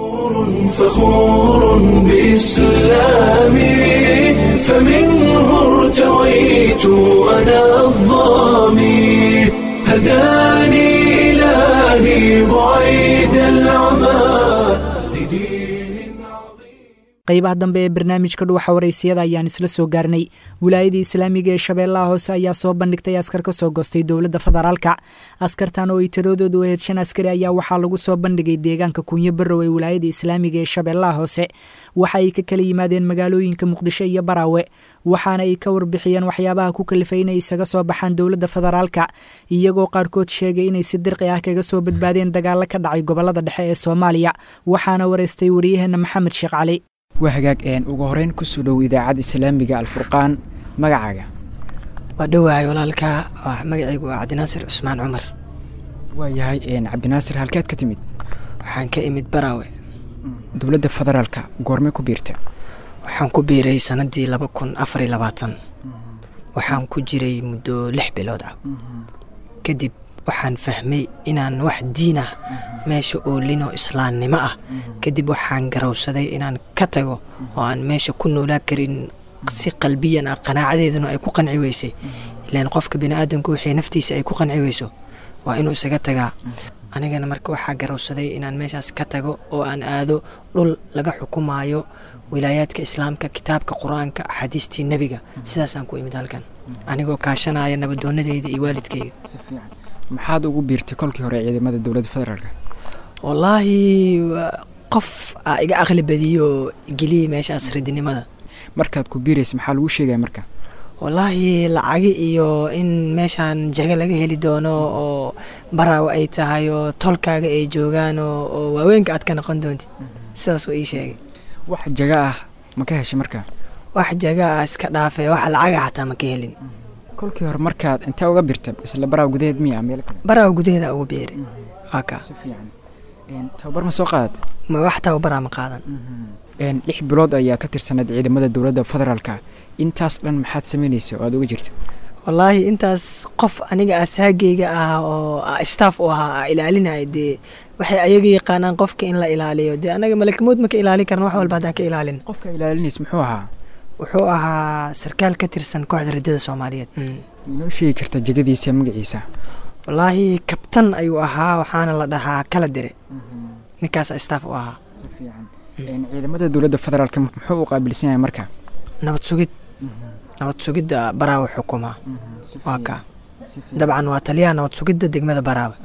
فخور بإسلامي فمنه ارتويت أنا الظامي هداني إلهي بعيد العمى qaybaha dambe ee barnaamijka dhuwaxa waraysiyada ayaan isla soo gaarnay wilaayadii islaamiga ee shabeellaha hoose ayaa soo bandhigtay askar ka soo goostay dowladda federaalka askartan oo ay tiradoodu ahayd shan askari ayaa waxaa lagu soo bandhigay deegaanka kunyo barow ee wilaayada islaamiga ee shabeellaha hoose waxa ay ka kala yimaadeen magaalooyinka muqdisho iyo baraawe waxaana ay ka warbixiyeen waxyaabaha ku kalifay inay isaga soo baxaan dowladda federaalka iyagoo qaarkood sheegay inay si dirqi ah kaga soo badbaadeen dagaalo ka dhacay gobolada dhexe ee soomaaliya waxaana wareystay waryaheena maxamed sheekh cali waa hagaag ugu horeyn kusoo dhow idaacadda islaamiga alfurqaan magacaaga waa dhowahay walaalka magacaygu waa cabdinaasir cusmaan cumar waa yahay cabdinaasir halkeed ka timid waxaan ka imid baraawe dowladda federaalka goormay ku biirta waxaan ku biiray sanadii laba kun afariy labaatan waxaan ku jiray muddo lix bilood ah kadib waxaan fahmay inaan wax diin ah meesha oolinoo islaamnimo ah kadib waxaan garowsaday inaan ka tago oo aan meesha ku noolaa karin si qalbiyan ah qanaacadeeduna ay ku qanci weysay ilaan qofka biniaadanku wixii naftiisa ay ku qanci weyso waa inuu isaga tagaa anigana marka waxaa garowsaday inaan meeshaas ka tago oo aan aado dhul laga xukumaayo wilaayaadka islaamka kitaabka qur-aanka axaadiistii nebiga sidaasaan ku imid halkan anigoo kaashanaya nabadoonadeyda iyo waalidkeyga maxaad ugu biirtay kolkii hore ciidamada dowladda federaalk wallaahi qof aa iga aqli badiyo geliyay meeshaas ridinimada markaad ku biiraysa maxaa lagu sheegaya marka wallaahi lacagi iyo in meeshaan jaga laga heli doono oo baraawa ay tahay oo tolkaaga ay joogaan oo waaweenka aad ka noqon doontid sidaasuu ii sheegay wax jaga ah ma ka heshay marka wax jaga ah iska dhaafe wax lacaga xataa ma ka helin kolkii hore markaad intee uga birta isla baraaw gudaheed miya meel kale baraaw gudaheeda ugu biiray waa ka si fiican tababar ma soo qaadat ma wax tababaraa ma qaadan lix bilood ayaa ka tirsanayd ciidamada dowladda federaalka intaas dhan maxaad samaynaysa oo aad uga jirta wallaahi intaas qof aniga asaageyga ah oo staff u ahaa a ilaalinaya dee waxay ayaga yaqaanaan qofka in la ilaaliyo dee anaga malakamood ma ka ilaalin karna wax walba haddaan ka ilaalin qofka ilaalinaysa muxuu ahaa wuxuu ahaa sarkaal ka tirsan kooxda riddada soomaaliyeed inoo sheegi karta jegadiisa magaciisa wallaahi kabtan ayuu ahaa waxaana la dhahaa kala dire ninkaas staff u ahaa ciidamada dowladda federaalk muxuu u qaabilsan yahay marka nabad sugid nabad sugidda baraawe xukuma waa ka dabcan waa taliyaha nabad sugidda degmada baraawe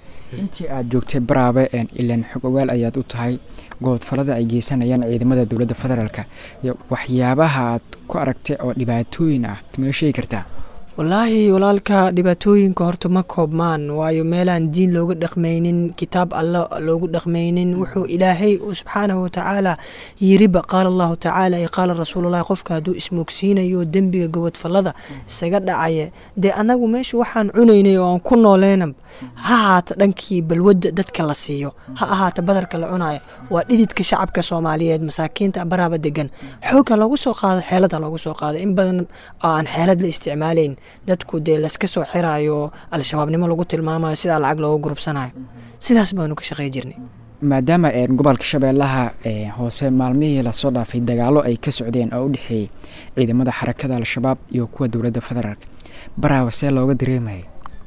intii aad joogtay baraabe ilaan xog ogaal ayaad u tahay goodfalada ay geysanayaan ciidamada dowladda federaalk iyo waxyaabaha aad ku aragtay oo dhibaatooyin ah mana sheegi kartaa wallaahi walaalka dhibaatooyinka horta ma koobmaan waayo meelaan diin looga dhaqmaynin kitaab alla loogu dhaqmaynin wuxuu ilaahay uu subxaanahu watacaala yiriba qaala allahu tacaala iyo qaala rasuululahi qofka hadduu ismoogsiinayo dembiga gobodfallada isaga dhacaya dee annagu meesha waxaan cunaynay oo aan ku nooleena ha ahaata dhankii balwadda dadka la siiyo ha ahaata badarka la cunayo waa dhididka shacabka soomaaliyeed masaakiinta baraaba degan xoogga loogu soo qaado xeelada loogu soo qaado in badan oo aan xeelad la isticmaalayn dadku dee laska soo xiraayo al-shabaabnimo lagu tilmaamayo sidaa lacag loogu gurubsanayo sidaas baanu ka shaqey jirnay maadaama gobolka shabeellaha hoose maalmihii lasoo dhaafay dagaalo ay ka socdeen oo u dhexeeyey ciidamada xarakada al-shabaab iyo kuwa dowladda federaalk baraawa see looga dareemaya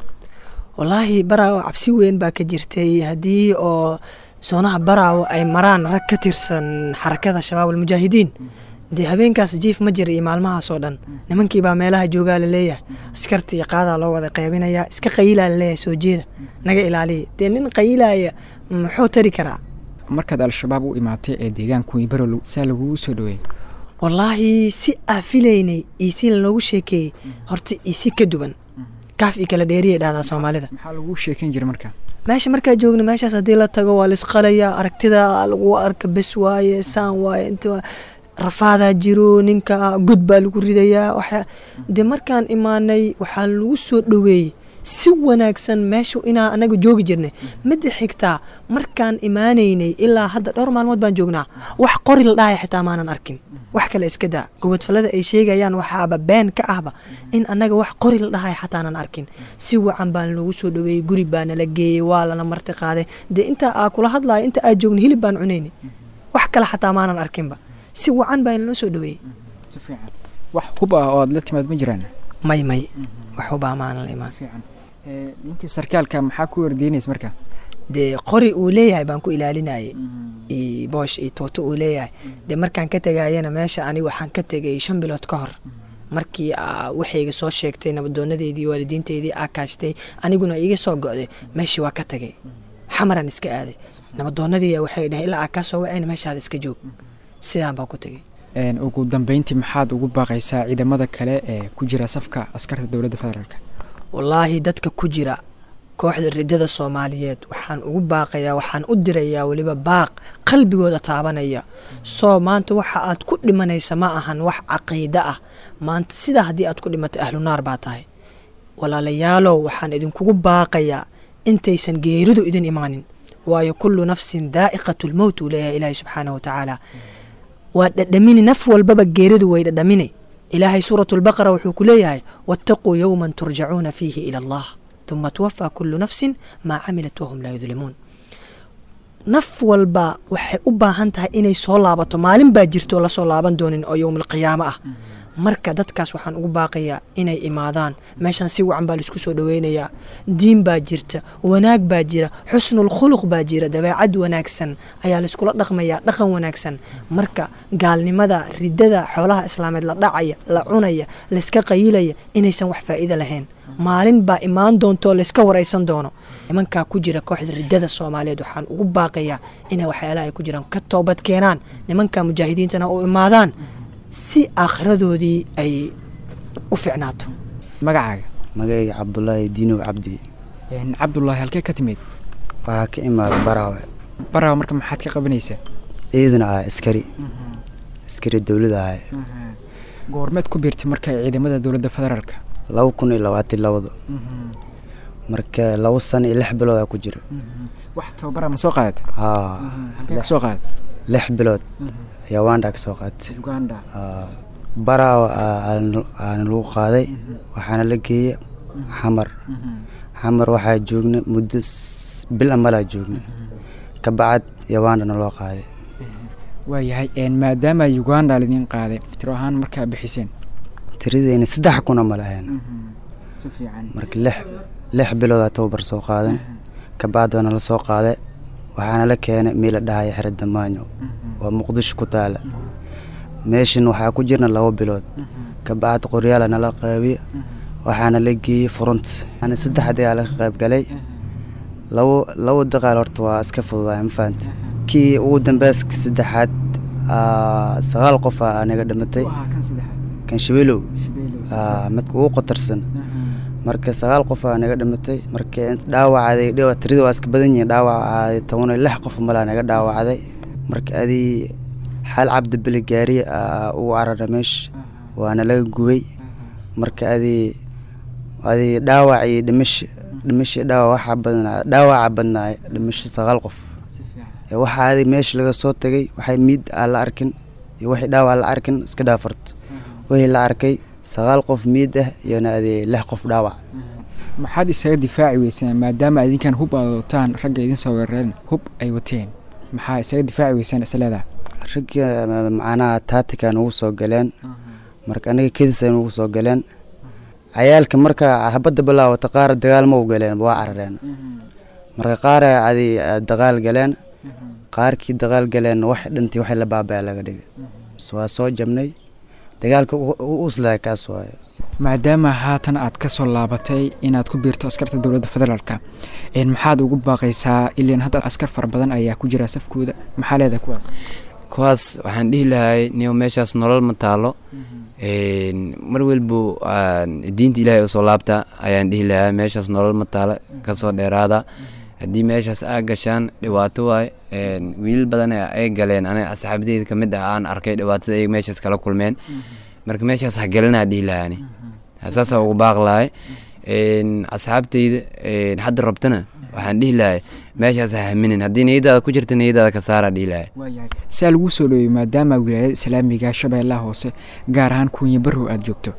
wallaahi baraawo cabsi weyn baa ka jirtay haddii oo soonaha baraawo ay maraan rag ka tirsan xarakada shabaab almujaahidiin dee habeenkaas jiif ma jira iyo maalmahaas oo dhan nimankii baa meelaha joogaa laleeyahay askarta iyo qaadaa loo wada qaybinayaa iska qayilaa laleeyahay soo jeeda naga ilaaliya dee nin qayilaya muxuu tari karaa markaad al-shabaab u imaatay ee deegaanka weybarow saa lagugu soo dhaweeyey wallaahi si aa filaynay iyo si loogu sheekeeyey horta iyo si ka duwan kaaf iyo kala dheeriyay dhahdaa soomaalida maxaa lagu sheekeyn jira marka meesha markaa joogna meeshaas haddii la tago waa laisqalayaa aragtida lagu arka bes waaye saan waaye inta rafaadaa jiro ninka god baa lagu ridayaa waxa dee markaan imaanay waxaa lagu soo dhoweeyey si wanaagsan meeshu inaa anaga joogi jirnay midda xigtaa markaan imaanaynay ilaa hadda dhowr maalmood baan joognaa wax qori la dhahaya xitaa maanan arkin wax kale iska daa gobodfallada ay sheegayaan waxaaba been ka ahba in annaga wax qori la dhahaya xataanan arkin si wacan baan lagu soo dhoweeyey guri baa nala geeyey waa lana marti qaaday dee intaa aa kula hadlayo inta aa joogna hilib baan cunaynay wax kale xataa maanan arkinba si wacan baa inloo soo dhaweeyey si fiican wax hub ah oo aad la timaad ma jiraan may may wax hubaa maanan la imaan ninkii sarkaalka maxaa ku wardiinaysa marka dee qori uu leeyahay baan ku ilaalinayay iyo boosh iyo tuuto uu leeyahay dee markaan ka tegayana meesha aniga waxaan ka tegay shan bilood ka hor markii waxayga soo sheegtay nabadoonadeedii waalidiinteydii aa kaashtay aniguna iiga soo go'day meeshii waa ka tagay xamaran iska aaday nabadoonadii waxay dhaheen ilaa aa kaa soo wacayna meeshaada iska joog sidaan baan ku tegay ugu dambeyntii maxaad ugu baaqaysaa ciidamada kale ee ku jira safka askarta dowladda federaalk wallaahi dadka ku jira kooxda ridada soomaaliyeed waxaan ugu baaqayaa waxaan u dirayaa weliba baaq qalbigooda taabanaya soo maanta waxa aad ku dhimanaysa ma ahan wax caqiide ah maanta sidaa haddii aad ku dhimatay ahlu naar baa tahay walaalayaalow waxaan idinkugu baaqayaa intaysan geeridu idin imaanin waayo kullu nafsin daa'iqatu lmowt uu leeyahay ilaahay subxaanahu watacaala waa dhadhamini naf walbaba geeridu way dhadhamini ilaahay suuratu lbaqara wuxuu ku leeyahay waataquu yowman turjacuuna fiihi ila allah uma tuwafaa kullu nafsin maa camilat wahum laa yudlimuun naf walba waxay u baahan tahay inay soo laabato maalin baa jirto oo lasoo laaban doonin oo yowmalqiyaamo ah marka dadkaas waxaan ugu baaqayaa inay imaadaan meeshaan si wacan baa laisku soo dhoweynayaa diin baa jirta wanaag baa jira xusnul khuluq baa jira dabeecad wanaagsan ayaa laiskula dhaqmayaa dhaqan wanaagsan marka gaalnimada ridada xoolaha islaameed la dhacaya la cunaya layska qayilaya inaysan wax faa'iida lahayn maalin baa imaan doonto layska waraysan doono nimankaa ku jira kooxda ridada soomaaliyeed waxaan ugu baaqayaa inay waxyaalaha ay ku jiraan ka toobad keenaan nimanka mujaahidiintana u imaadaan si aakhiradoodii ay u ficnaato magacaaga magacayga cabdulaahi diinow cabdi cabdulaahi halkee ka timid waxaa ka imaada baraawe baraawe marka maxaad ka qabanaysaa ciidan ah askari askari dowlada ah goormeed ku biirtay marka ciidamada dowladda federaalka laba kun iyo labaatan labada marka laba sano iyo lix bilood aa ku jira wax tababara ma soo qaadata haa halkee ka soo qaada lix bilood ayaa wanda ka soo qaatay uganda baraawa aana lagu qaaday waxaana la geeyey xamar xamar waxaa joogna muddo bil amalaa joogna ka bacad yawandana loo qaaday waayahay maadaama uganda lidin qaaday tiro ahaan markaa bixiseen tiradeyna saddex kuna ma lahayn si fiican marka lix lix biloodaa tababar soo qaadan ka bacd waana la soo qaaday waxaana la keenay meel la dhahaya xero damaanyo waa muqdisho ku taala meeshan waxaa ku jirna laba bilood ka bacd qoryaala nala qeybiye waxaana la geeyey furont ani saddexdii aa laga qayb galay labo labo daqaal horta waa iska fududaay ma fahanta kii ugu dambeyska saddexaad sagaal qof aa anaga dhimatay kan shabeelow midka ugu qatarsan marka sagaal qof aa naga dhimatay marka dhaawacday tirada waa iska badan yihiin dhaawacaaday toban iyo lix qof malaa naga dhaawacday marka adii xaal cabdibeli gaariye ugu carara meesha waana laga gubay marka adii adii dhaawac iyo dhimasho dhimasho dhaawac waxaa badnaa dhaawaca badnaay dhimasho sagaal qof waxaa adi meesha laga soo tagay waxay miid aan la arkin iyo wixii dhaawac la arkin iska dhaafarto wixii la arkay sagaal qof miid ah iyona adii lix qof dhaawac maxaad isaga difaaci weysaan maadaama idinkan hub aad wataan ragga idin soo weerareen hub ay wateen maxaa isaga difaaci weysaan isleedaha ragga macnaha taatikan ugu soo galeen marka aniga kedisa ugu soo galeen cayaalka marka habadda bilaawata qaar dagaal ma u galeen waa carareen marka qaar adi dagaal galeen qaarkii dagaal galeen wax dhintii waxay la baabaya laga dhigay waa soo jabnay dagaalka uslaa kaas waayo maadaama haatan aad ka soo laabatay inaad ku biirto askarta dowladda federaalka maxaad ugu baaqaysaa ilan hadda askar fara badan ayaa ku jira safkooda maxaa leedahay kuwaas kuwaas waxaan dhihi lahay niyo meeshaas nolol ma taalo mar welbo diinta ilaahay usoo laabta ayaan dhihi lahaa meeshaas nolol ma taalo kasoo dheeraada haddii meeshaas aa gashaan dhibaato waay wiilal badan ay galeen aniga asxaabadeyda kamid ah aan arkay dhibaatada ay meeshaas kala kulmeen marka meeshaas ha galinaa dhihi lahaani saasa ugu baaq lahay asxaabteyda hadda rabtana waxaan dhihi lahay meeshaas ha haminin haddii niyadaada ku jirta niyadaada ka saara dhihi lahay si aa lagu soo dhoweeyey maadaama wilaayada islaamiga shabeellaha hoose gaar ahaan kuunya barrow aada joogto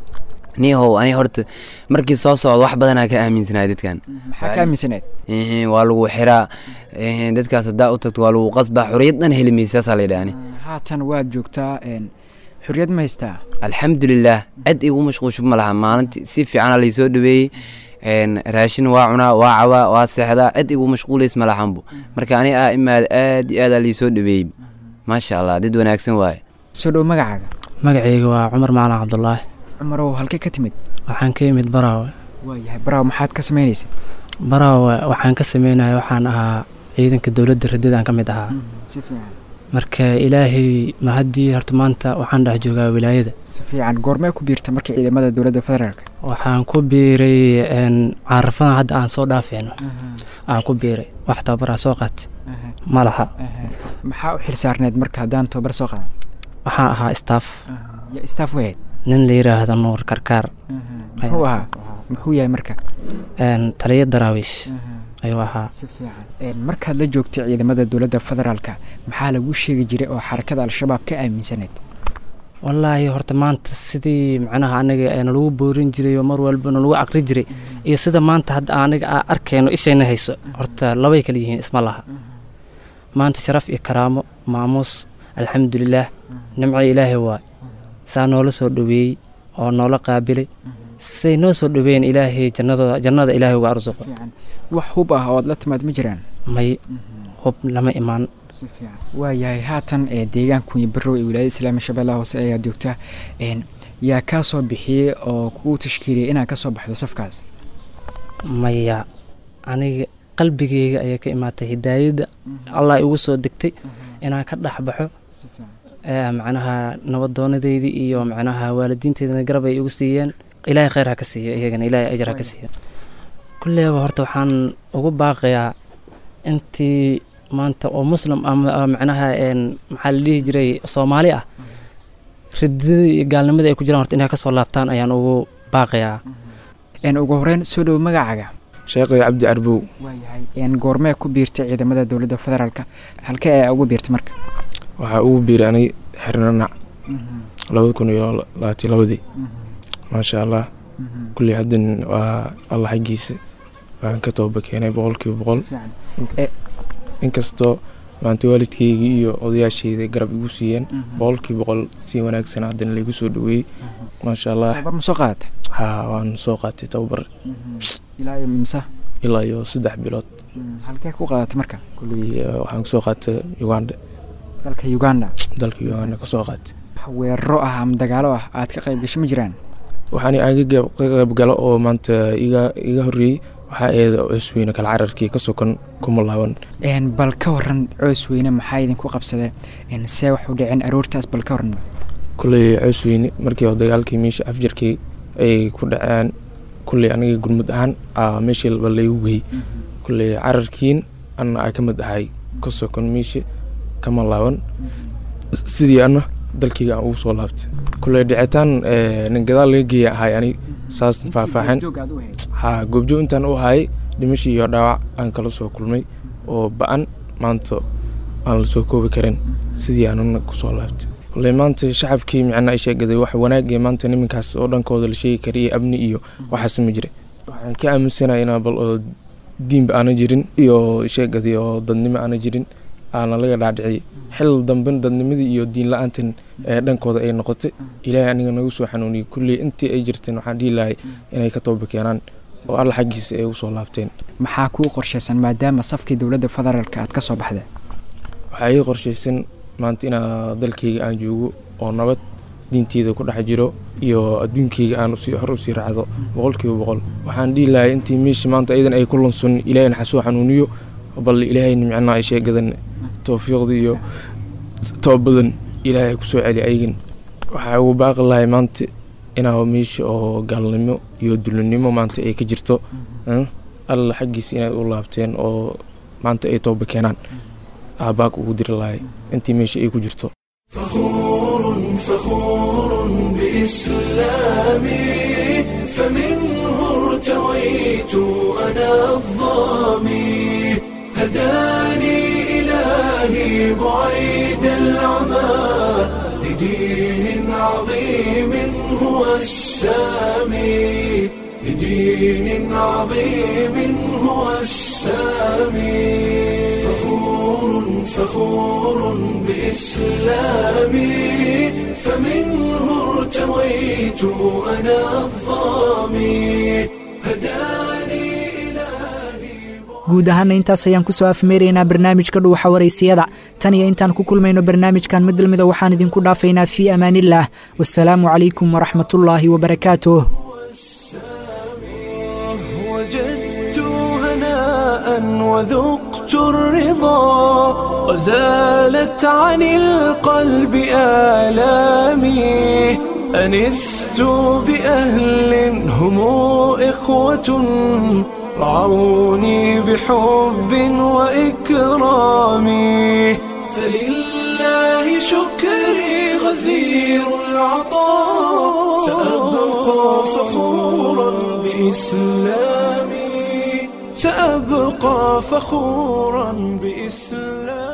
niyahow ani horta markii soo socdo wax badanaa ka aaminsanaya dadkan maxaa ka aaminsanayd Ehe, waa lagu xiraa ehe, dadkaas haddaa u tagto waa lagu qasbaa xoriyad dhan heli maysa saasaa la yidhaha ani haatan waad joogtaa een, xorriyad ma haystaa alxamdulilah cid igu mashquulsho ma laha maalintii si fiicana laysoo dhaweeyey een, raashin waa cunaa waa cawaa waa seexdaa cid igu mashquulays ma lahanbu marka ani aa imaada aad iyo aad aa laysoo dhaweeyey maasha allah dad wanaagsan waaye soo dhow magacaaga magacayga waa cumar macalin cabdulaahi cumarow halkee ka timid waxaan ka yimid baraawe waayahay baraaw maxaad ka samaynaysa baraawe waxaan ka sameynaya waxaan ahaa ciidanka dowladda radidaan ka mid ahaa si fiican marka ilaahay mahadii horta maanta waxaan dhex joogaa wilaayada si fiican goormee ku biirta markii ciidamada dowladda federaalka waxaan ku biiray een, caarafadan hadda aan soo dhaafeyno aan ku biiray wax tababaraa soo qaatay ma laha maxaa u xilsaarneed marka haddaan tababar soo qaadan waxaan ahaa staff ya staff weyd nin la yiraahdo nuur karkaar muxuu ahaa muxuu yahay marka een, taliyo daraawiish ayuu ahaa si fiican Een, markaad la joogtay ciidamada dowladda federaalka maxaa lagu sheegi jiray oo xarakada al-shabaab ka aaminsaneyd wallaahi horta maanta sidii macnaha aniga ee nalagu boorin jiray oo mar walba nalagu aqri jiray iyo sida maanta hadda aniga aa arkayno ishayna hayso horta labay kala yihiin isma laha maanta sharaf iyo karaamo maamuus alxamdulilaah nimco ilaahay waay saa noola soo dhoweeyey oo noola qaabilay say noo soo dhoweeyeen ilaahay jannada jannada ilaahay uga arsuqo wax hub ah oo aad la timaad ma jiraan may hub lama imaan waayahay haatan ee deegaankunya barow ee wilaayada islaamiya shabeellaha hoose ayaa joogta een, yaa kaa soo bixiyey oo kuu tashkiiliyay inaad ka soo baxdo safkaas maya aniga qalbigeyga ayaa ka imaatay hidaayadda allah igu soo degtay inaan ka dhex baxo ee, macnaha nabadoonadeydii iyo macnaha waalidiinteydana garab ay igu siiyeen ilaahay khayr ha ka siiyo iyagana ilaahay ajar ha ka siiyo kulleyba horta waxaan ugu baaqayaa intii maanta oo muslim ama ama macnaha een, maxaa la dhihi jiray soomaali ah ridadii iyo gaalnimadii ay ku jiraan horta inay ka soo laabtaan ayaan ugu baaqayaa een, ugu horeyn soo dhow magacaaga sheekhay cabdi arbow waayahay een, goormee ku biirtay ciidamada dowladda federaalka halkee ayaa ugu biirtay marka waxaa ugu biiray aniga xirnanac labada kun iyo labaatan labadii maasha allah kulli haddan waa allah xaggiisa waan ka tooba keenay boqolkiiba boqol inkastoo maanta waalidkeygii iyo odayaasheyda garab igu siiyeen boqolkiiba boqol si wanaagsan haddana laygu soo dhaweeyey maasha allah tababar ma soo qaadatay haa waan soo qaatay tababar ilaa iyo imsa ilaa iyo saddex bilood halkee ku qaadatay marka kulli eh, waxaan kusoo qaatay uganda dalka uganda dalka uganda kasoo qaatay weeraro ah ama dagaalo ah aad ka qayb gasho ma jiraan waxaan aaga ka qayb galo oo maanta iga iga horreeyey waxaa eeda cusweyne kala cararkii ka sokan kuma laaban een, bal ka waran coos weyne maxaa idinku qabsadee een, see wax u dhicin aroortaas bal ka waran kulley cusweyne markii oo dagaalkii meesha afjarkii ay ku dhaceen kulley aniga gurmud ahaan aa meeshii laba laygu geyey kulley cararkiin anna aa ka mid ahay ka sokon meesha kama laaban sidii anna dalkayga aan ugu soo laabtay kulley dhicitaan eh, nin gadaal laga geeya ahay ani saas faahfaaxin haa goobjoog intaan u ahaayay dhimashii iyo dhaawac aan kala soo kulmay oo ba-an maanta aan la soo koobi karin sidii aanuna kusoo laabtay kulley maanta shacabkii micnaa ay sheegaday wax wanaag iyo maanta niminkaas oo dhankooda la sheegi kara iyo amni iyo waxaas ma jira waxaan ka aaminsanahay inaa bal oo diinba aana jirin iyo sheegadii oo dadnimo aana jirin aana laga dhaadhiciyay xil damben dadnimadii iyo diin la-aantan ee dhankooda ay noqotay ilaahay aniga nagu soo xanuuniyey kulley intii ay jirteen waxaan dhihi lahay inay ka tooba keenaan oo alla xaggiisa ay usoo laabteen maxaa kuu qorshaysan maadaama safkii dowladda federaalka aad ka soo baxday waxaa ii qorshaysan maanta inaa dalkayga aan joogo oo nabad diinteyda ku dhex jiro iyo adduunkayga aan usii hor usii raacdo boqolkiiba boqol waxaan dhihi lahay intii meesha maanta iyadan ay ku lunsun ilaahayna xasoo xanuuniyo bal ilaahayna micnaa ay sheegadan towfiiqda iyo toobadan ilaahay kusoo celi ayagan waxaa ugu baaqi lahay maanta inaa meesha oo gaalnimo iyo dulinimo maanta ay ka jirto mm, alla xaggiisa inay u laabteen oo maanta ay tooba keenaan aabaag ugu diri lahay intii meesha ay ku jirto فخور فخور بإسلامي فمنه ارتويت أنا الظامي هداني إلهي بعيد العمى لدين عظيم هو السامي لدين عظيم هو السامي فخور فخور بإسلامي فمنه ارتويت أنا الظامي هداني guud ahaana intaas ayaan ku soo afmeeraynaa barnaamijka dhuuxa waraysiyada tan iyo intaan ku kulmayno barnaamijkan mid lamida waxaan idinku dhaafaynaa fii amaanillaah wasalaamu calaykum waraxmatullaahi wabarakaatuh وجدت هناء وذقت الرضا وزالت عن القلب آلامي أنست بأهل هم إخوة رعوني بحب وإكرام فلله شكري غزير العطاء سأبقى فخورا بإسلامي سأبقى فخورا بإسلامي